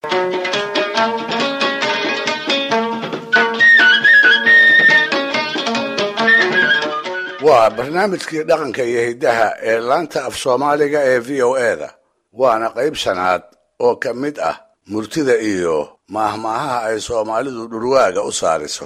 waa barnaamijkii dhaqanka iyo hiddaha ee laanta af soomaaliga ee v o eda waana qayb shanaad oo ka mid ah murtida iyo maahmaahaha ay soomaalidu dhurwaaga u saariso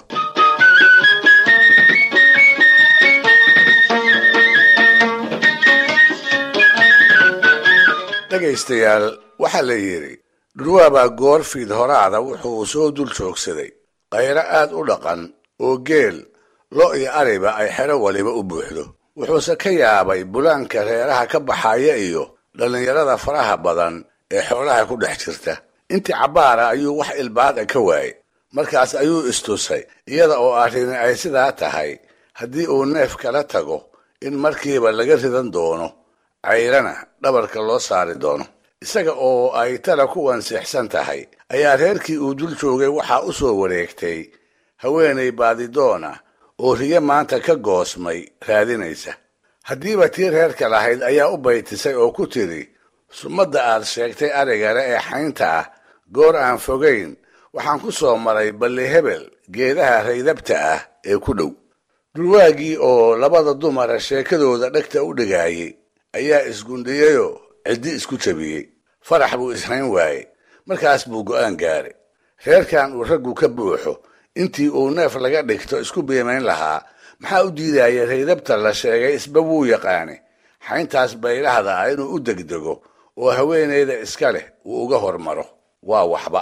dhegaystayaal waxaa la yidhi dhurwaabaa goor fiid horaada wuxuu soo dul joogsaday qayro aad u dhaqan oo geel lo iyo ariba ay xero waliba u buuxdo wuxuuse ka yaabay bulaanka reeraha ka baxaya iyo dhallinyarada faraha badan ee xoolaha ku dhex jirta intii cabbaara ayuu wax ilbaada ka waayey markaas ayuu istusay iyada oo arrini ay sidaa tahay haddii uu neef kala tago in markiiba laga ridan doono cayrana dhabarka loo saari doono isaga oo ay tala ku wansixsan tahay ayaa reerkii uu dul joogay waxaa u soo wareegtay haweenay baadidoona oo riyo maanta ka goosmay raadinaysa haddiiba tii reerka lahayd ayaa u baytisay oo ku tidhi sumadda aad sheegtay arigale ee xaynta ah goor aan fogayn waxaan ku soo maray balli hebel geedaha raydabta ah ee ku dhow dhulwaagii oo labada dumara sheekadooda dhegta u dhigaayey ayaa isgundhiyeyoo ciddi isku jabiyey farax buu ishayn waayey markaas buu go'aan gaaray reerkan uu raggu ka buuxo intii uu neef laga dhigto isku biimayn lahaa maxaa u diidaya raydabta la sheegay isba wuu yaqaane xayntaas baylahda ah inuu u degdego oo haweenayda iska leh uu uga hormaro waa waxba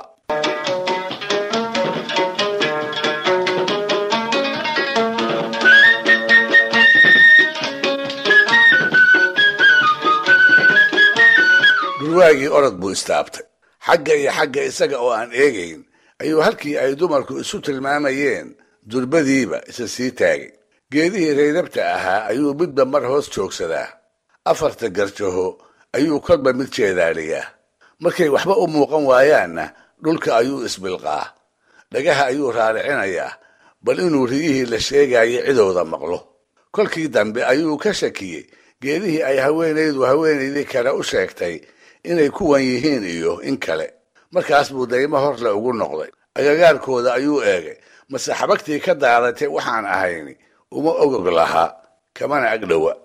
dhulwaagii orod buu istaabtay xagga iyo xagga isaga oo aan eegayn ayuu halkii ay dumarku isu tilmaamayeen durbadiiba isa sii taagay geedihii raydabta ahaa ayuu midba mar hoos joogsadaa afarta garjaho ayuu kolba mid jeedaaliyaa markay waxba u muuqan waayaanna dhulka ayuu isbilqaa dhagaha ayuu raaricinayaa bal inuu riyihii la sheegayay cidooda maqlo kolkii dambe ayuu ka shakiyey geedihii ay haweenaydu haweenaydii kale u sheegtay inay kuwan yihiin iyo in kale markaas buu daymo horle ugu noqday agagaarkooda ayuu eegay mase xabagtii ka daadatay waxaan ahayni uma ogog lahaa kamana agdhowa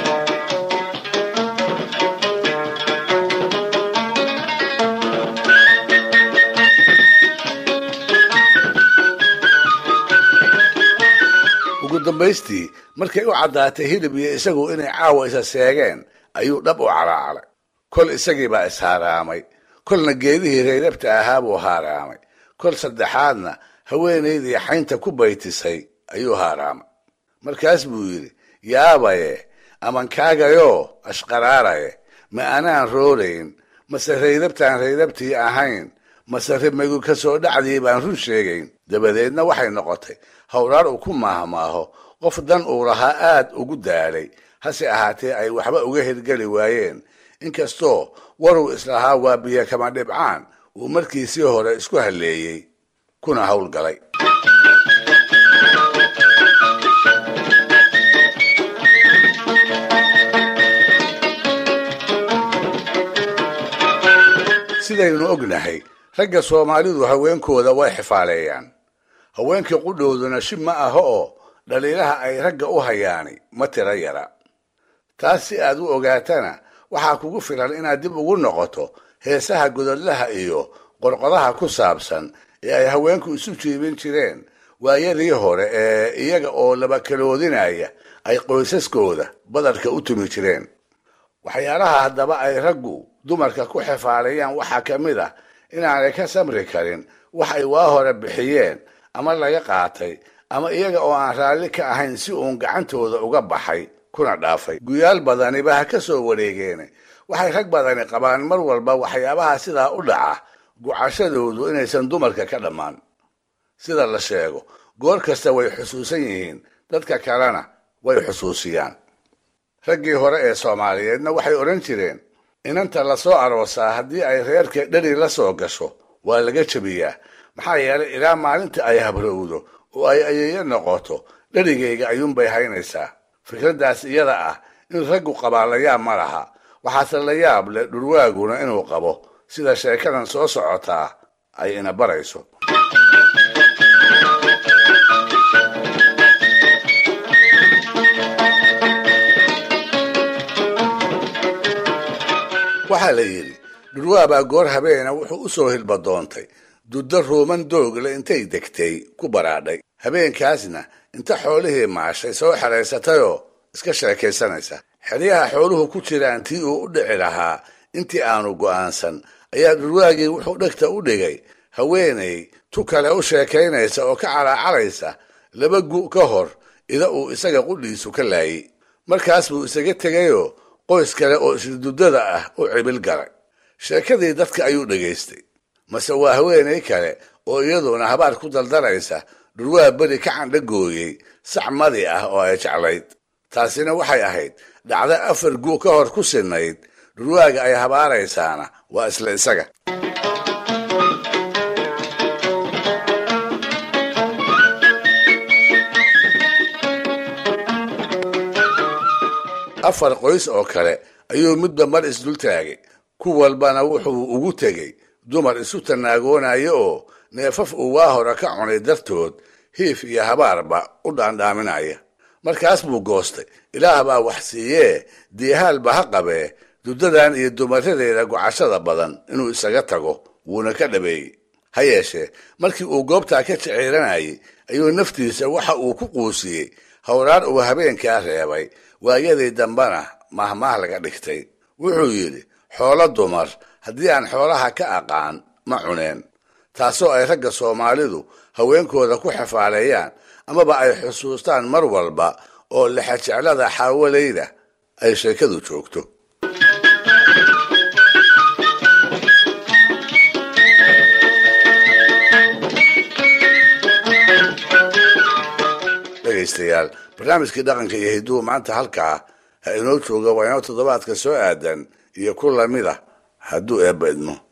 ugu dambaystii markay u caddaatay hilib iyo isagu inay caawa isa seegeen ayuu dhab u calaacalay kol isagii baa ishaaraamay kolna geedihii raydabta ahaa buu haaraamay kol saddexaadna haweenaydii xaynta ku baytisay ayuu haaraamay markaas buu yidhi yaabaye amankaagayoo ashqaraaraye ma anaan roorayn mase raydabtaan raydabtii ahayn mase rimagu ka soo dhacdii baan run sheegayn dabadeedna waxay noqotay howraar uu ku maahmaaho qof dan uu lahaa aad ugu daalay hase ahaatee ay waxba uga hirgeli waayeen inkastoo waruu islahaa waa biyo kama dhibcaan uu markiisii hore isku halleeyey kuna howlgalay sidaynu ognahay ragga soomaalidu haweenkooda way xifaaleeyaan haweenkii qudhooduna shib ma aho oo dhaliilaha ay ragga u hayaani ma tira yara taas si aad u ogaatana waxaa kugu filan inaad dib ugu noqoto heesaha gododlaha iyo qorqodaha ku saabsan ee ay haweenku isu jiibin jireen waayadii hore ee iyaga oo labakaloodinaya ay qoysaskooda badarka u tumi jireen waxyaalaha haddaba ay raggu dumarka ku xifaalayaan waxaa ka mid ah inaanay ka samri karin wax ay waa hore bixiyeen ama laga qaatay ama iyaga oo aan raalli ka ahayn si uun gacantooda uga baxay kuna dhaafay guyaal badaniba ha ka soo wareegeene waxay rag badani qabaan mar walba waxyaabaha sidaa u dhaca gucashadoodu inaysan dumarka ka dhammaan sida la sheego goor kasta way xusuusan yihiin dadka kalena way xusuusiyaan raggii hore ee soomaaliyeedna waxay odhan jireen inanta la soo aroosaa haddii ay reerka dheri la soo gasho waa laga jebiyaa maxaa yeelay ilaa maalinta ay habrowdo oo ay ayeeyo noqoto dherigayga ayuunbay haynaysaa fikraddaas iyada ah in raggu qabaa la yaab ma laha waxaase la yaab leh dhurwaaguna inuu qabo sida sheekadan soo socotaa ay ina barayso waxaa la yidhi dhurwaabaa goor habeena wuxuu u soo hilbadoontay duddo ruuman doogle intay degtay ku baraadhay habeenkaasna inta xoolihii maashay soo xeraysatayoo iska sheekaysanaysa xeryaha xooluhu ku jiraan tii uu u dhici lahaa intii aanu go'aansan ayaa dhurwaagii wuxuu dhegta u dhigay haweenay tu kale u sheekaynaysa oo ka calaacalaysa laba gu' ka hor ida uu isaga qudhiisu ka laayey markaas buu isaga tegayoo qoys kale oo ishiduddada ah u cibil galay sheekadii dadka ayuu dhegaystay mase waa haweenay kale oo iyaduna habaar ku daldanaysa dhurwaa beri ka candhagooyey sac madi ah oo ay jeclayd taasina waxay ahayd dhacdo afar gu' ka hor ku sinnayd dhurwaaga ay habaaraysaana waa isla isaga afar qoys oo kale ayuu midba mar isdul taagay ku walbana wuxuu ugu tegey dumar isu tanaagoonayo oo neefaf uu waa hore ka cunay dartood hiif iyo habaarba u dhaandhaaminaya markaas buu goostay ilaah baa wax siiyee diihaalba ha qabee duddadan iyo dumaradeeda gocashada badan inuu isaga tago wuuna ka dhabeeyey ha yeeshee markii uu goobtaa ka jiciiranayay ayuu naftiisa waxa uu ku quusiyey howraar uu habeenkaa reebay waayadii dambena mahmaah laga dhigtay wuxuu yidhi xoolo dumar haddii aan xoolaha ka aqaan ma cuneen taasoo ay ragga soomaalidu haweenkooda ku xafaaleeyaan amaba ay xusuustaan mar walba oo lexajeclada xaawalayda ay sheekadu joogto dhegaystayaal barnaamijkii dhaqanka iyo hiduhu maanta halkaa ha inoo jooga waa inoo toddobaadka soo aadan iyo ku lamid ah hadduu eebba idmo